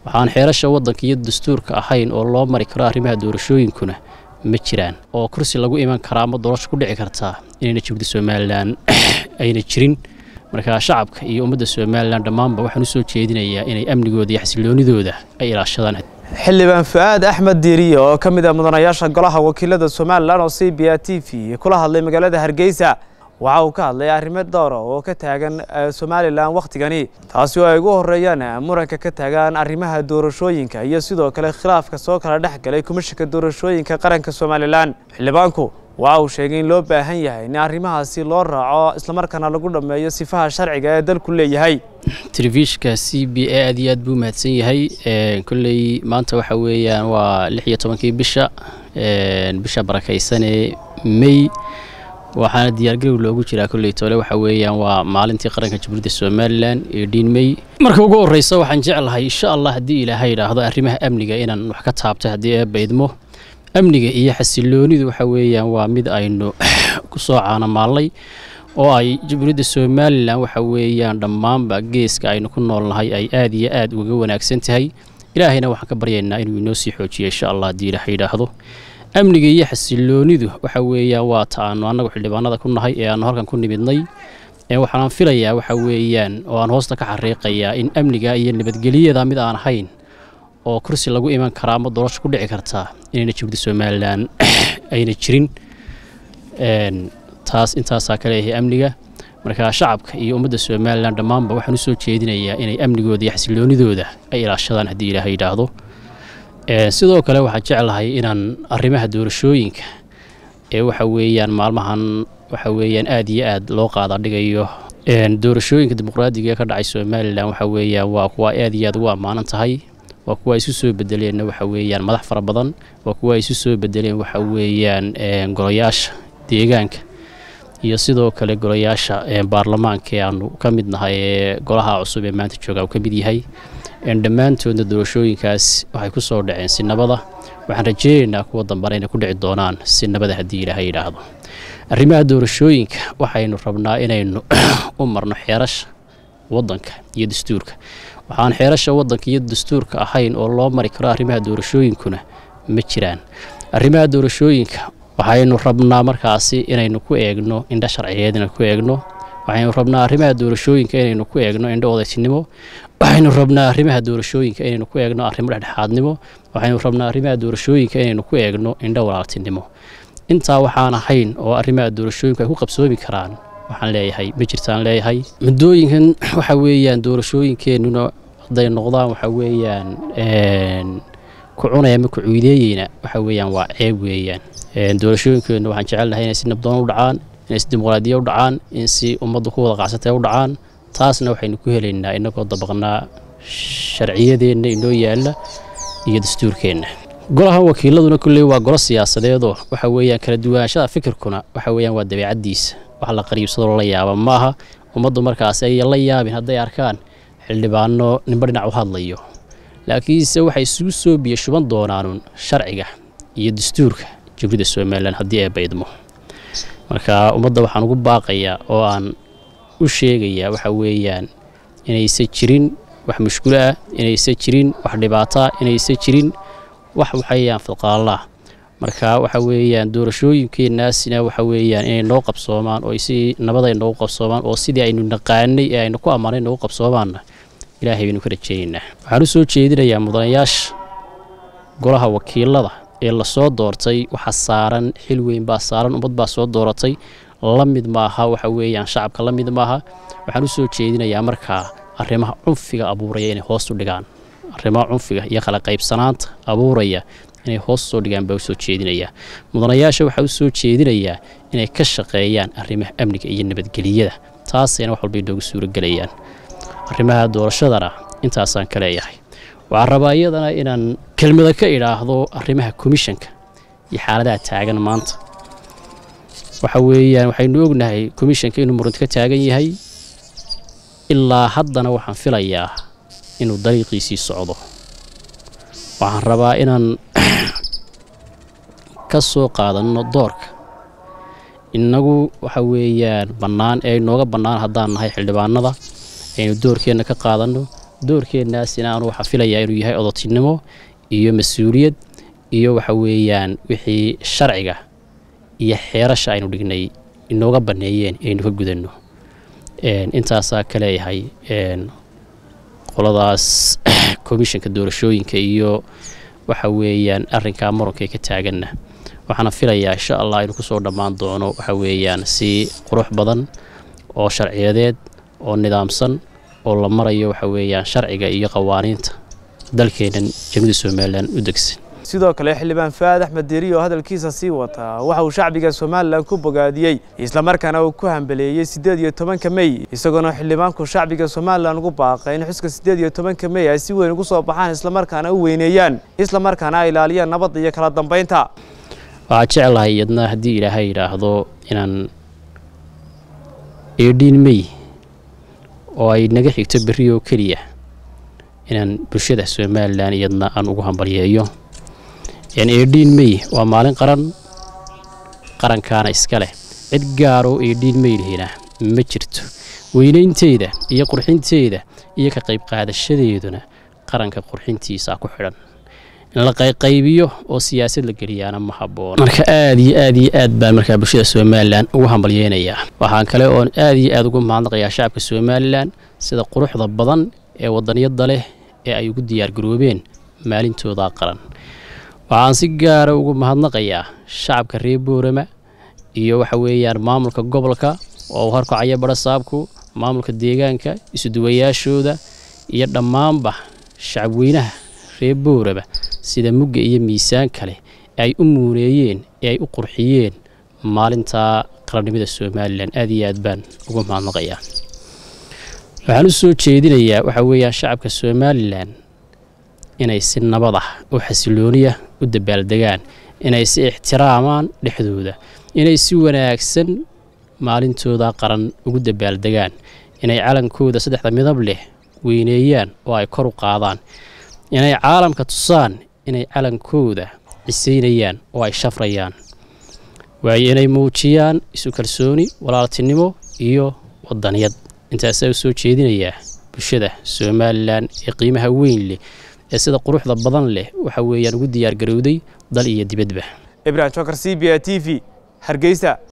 waxaan xeerasha waddanka iyo dastuurka ahayn oo loo mari karo arrimaha doorashooyinkuna ma jiraan oo kursi lagu iman karaa ama doorasho ku dhici kartaa inayna jubda somalilan ayna jirin markaa shacabka iyo ummadda somalilan dhammaanba waxaan u soo jeedinayaa inay amnigooda iyo xasiloonidooda ay ilaashadaan xildhibaan fu-aad axmed diiriye oo ka mid ah mudanayaasha golaha wakiilada somalilan oo c b a t v kula hadlay magaalada hargeysa waxa uu ka hadlay arrimo dhowra oo ka taagan somalilan wakhtigani taasi oo ay ugu horeeyaan muranka ka taagan arrimaha doorashooyinka iyo sidoo kale khilaafka soo kala dhex galay komishanka doorashooyinka qaranka somalilan xildhibaanku waxa uu sheegay in loo baahan yahay in arrimahaasi loo raaco islamarkaana lagu dhammeeyo sifaha sharciga ee dalku leeyahay telefishka c b a aad iyo aad buu mahadsan yahay kolley maanta waxa weeyaan waa lix iyo tobankii bisha bisha barakaysanee may waxaana diyaargarow loogu jiraa kolley tole waxa weeyaan waa maalintii qaranka jamhuuriyadda somalilan ee dhiin may marka ugu horreysa waxaan jeclahay insha allah haddii ilaahay idhaahdo arrimaha amniga inaan wax ka taabto haddii ee baydmo amniga iyo xasiloonidu waxa weeyaan waa mid aynu ku soo caanamaallay oo ay jamhuuriyadda somalilan waxa weeyaan dhammaanba geeska aynu ku noolnahay ay aad iyo aad uga wanaagsan tahay ilaahayna waxaan ka baryaynaa inuu inoo sii xoojiyo insha allah haddii ilaahay idhaahdo amniga iyo xasiloonidu waxa weeyaan waa ta aanu annagu xildhibaanada ku nahay ee aanu halkan ku nimidnay waxaan filayaa waxa weeyaan oo aan hoosta ka xariiqayaa in amniga iyo nabadgelyada mid aan ahayn oo kursi lagu iman karaa ama doorasho ku dhici kartaa inayna jubda somalilan ayna jirin taas intaasaa ka leeyahay amniga markaa shacabka iyo ummadda somalilan dhammaanba waxaan u soo jeedinayaa inay amnigooda iyo xasiloonidooda ay ilaashadaan haddii ilaahay yidhaahdo sidoo kale waxaan jeclahay inaan arrimaha doorashooyinka ee waxa weeyaan maalmahan waxa weeyaan aad iyo aad loo qaada dhigayo doorashooyinka dimuqraadiga ee ka dhacay somalilan waxa weeyaan waa kuwa aad iyo aad ugu ammaanan tahay waa kuwa isu soo bedeleenna waxa weeyaan madax fara badan waa kuwa isu soo bedeleen waxa weeyaan golayaasha deegaanka iyo sidoo kale golayaasha baarlamaanka ee aanu ka mid nahay ee golaha cusub ee maanta jooga uu ka mid yahay dhammaantoodna doorashooyinkaas waxay ku soo dhaceen si nabada waxaan rajeynaynaa kuwa dambana inay ku dhici doonaan si nabada haddii ilaahay yidhaahdo arrimaha doorashooyinka waxaynu rabnaa inaynu u marno xeerasha waddanka iyo dastuurka waxaan xeerasha waddanka iyo dastuurka ahayn oo loo mari karo arrimaha doorashooyinkuna ma jiraan arrimaha doorashooyinka waxaynu rabnaa markaasi inaynu ku eegno indho sharciyeed inaynu ku eegno waxaynu rabnaa arrimaha doorashooyinka inaynu ku eegno indho odaytinimo waxaynu rabnaa arrimaha doorashooyinka inaynu ku eegno arrimo dhexdhexaadnimo waxaynu rabnaa arrimaha doorashooyinka inaynu ku eegno indho walaaltinimo intaa waxaan ahayn oo arrimaha doorashooyinku ay ku qabsoomi karaan waxaan leeyahay ma jirtaan leeyahay muddooyinkan waxa weeyaan doorashooyinkeennuna hadday noqdaan waxa weeyaan ku cunaya ama ku cuideeyeyna waxa weeyaan waa ceeb weeyaan doorashooyinkeennu waxaan jecelnahay inay si nabdoon u dhacaan inay si dimuqraadiya u dhacaan in si ummaddu ku wada qacsatay u dhacaan taasna waxaynu ku helaynaa innagoo dabaqnaa sharciyadeenna inoo yaalla iyo dastuurkeenna golaha wakiiladuna kulley waa golo siyaasadeedoo waxa weeyaan kala duwanaanshaha fikirkuna waxa weeyaan waa dabeecaddiisa wax la qariibsadoo la yaaba maaha ummaddu markaas ay la yaabin hadday arkaan xildhibaano ninba dhinac u hadlayo laakiinse waxay isugu soo biyo shuban doonaanun sharciga iyo dastuurka jamhuuriyadda somalilan haddii ay baydmo marka ummadda waxaan ugu baaqayaa oo aan u sheegayaa waxa weeyaan inaysan jirin wax mushkulo ah inaysan jirin wax dhibaataa inaysan jirin wax waxayaan fidqaallaa marka waxa weeyaan doorashooyinkeennaasina waxa weeyaan inay noo qabsoomaan oo si nabad ay noogu qabsoomaan oo sidii aynu naqaanay ee aynu ku ammaanay noogu qabsoomaanna ilaahay baynu ka rajaynaynaa waxaan u soo jeedinayaa mudanayaasha golaha wakiilada ee lasoo doortay waxa saaran xil weyn baa saaran ummad baa soo dooratay la mid maaha waxa weeyaan shacabka la mid maaha waxaan u soo jeedinayaa markaa arrimaha cunfiga abuuraya inay hoos u dhigaan arrimaha cunfiga iyo kala qaybsanaanta abuuraya inay hoos soo dhigaan baa u soo jeedinayaa mudanayaasha waxaa u soo jeedinayaa inay ka shaqeeyaan arrimaha amniga iyo nabadgeliyada taasayna wax walba inoogu suuragelayaan arrimaha doorashadana intaasaan ka leeyahay waxaan rabaa iyadana inaan kelmada ka idhaahdo arrimaha komishanka iyo xaaladaha taagan maanta waxa weeyaan waxaynu ognahay komishanka inuu muranti ka taagan yahay ilaa haddana waxaan filayaa inuu dariiqiisii socdo waxaan rabaa inaan ka soo qaadanno doorka innagu waxa weeyaan bannaan ee inooga bannaan haddaan nahay xildhibaanada aynu doorkeenna ka qaadanno doorkeennaas inaanu waxaa filayaa inuu yahay odotinimo iyo mas-uuliyad iyo waxa weeyaan wixii sharciga iyo xeerasha aynu dhignay inooga banneeyeen inaynu ka gudanno intaasaa ka leeyahay qoladaas komishanka doorashooyinka iyo waxa weeyaan arrinkaa muranka ka taaganna waxaana filayaa insha allah inuu kusoo dhammaan doono waxa weeyaan si qurux badan oo sharciyadeed oo nidaamsan oo la marayo waxa weeyaan sharciga iyo qawaaniinta dalkeennan jamhuuriyadda somalilan u degsan sidoo kale xildhibaan faad axmed diiri oo hadalkiisa sii wataa waxa uu shacbiga somalilan ku bogaadiyey islamarkaana uu ku hambaleeyey siddeed iyo tobanka mey isagoona xildhibaanku shacbiga somalilan ugu baaqay in xuska siddeed iyo tobanka mey ay si weyn ugu soo baxaan islamarkaana u weyneeyaan islamarkaana ay ilaaliyaan nabadda iyo kala dambaynta waxaa jeclahay iyadna haddii ilaahay yidhaahdo inaan eedhiin mey oo ay naga xigto berri oo keliya inaan bulshada somalilan iyadna aan ugu hambalyeeyo eedhiin mey waa maalin qaran qarankaana iska leh cid gaaroo eedhiin mey lihina ma jirto weynaynteeda iyo qurxinteeda iyo ka qayb qaadashadeeduna qaranka qurxintiisa ku xidhan in la qayqaybiyo oo siyaasad la geliyaana ma habboon marka aad iyo aad iyo aad baan markaa bulshada somalilan ugu hambalyeynayaa waxaan kale oon aad iyo aad ugu mahadnaqayaa shacabka somalilan sida quruxda badan ee wadaniyada leh ee ay ugu diyaargaroobeen maalintooda qaran waxaan si gaara ugu mahadnaqayaa shacabka reer boorama iyo waxa weeyaan maamulka gobolka oo uu horkacaya badhasaabku maamulka deegaanka isuduwayaashooda iyo dhammaanba shacabweynaha reer boorama sida mugga iyo miisaan kale ay u muuneeyeen ee ay u qurxiyeen maalinta qarannimada somalilan aad iyo aad baan ugu mahadnaqayaa waxaan u soo jeedinayaa waxaa weeyaan shacabka somalilan inay si nabad ah oo xasilooniya u dabaaldegaan inay si ixtiraamaan dhexdooda inay si wanaagsan maalintooda qaran ugu dabaaldegaan inay calankooda saddexda midab leh weyneeyaan oo ay kor u qaadaan inay caalamka tusaan inay calankooda cisaynayaan oo ay shafrayaan waayo inay muujiyaan isu kalsooni walaaltinimo iyo wadaniyad intaasaa u soo jeedinayaa bulshada somalilan ee qiimaha weyn leh ee sida quruxda badan leh waxa weeyaan ugu diyaar garowday dal iyo dibadba ibrahim jokar c b a t v hargeysa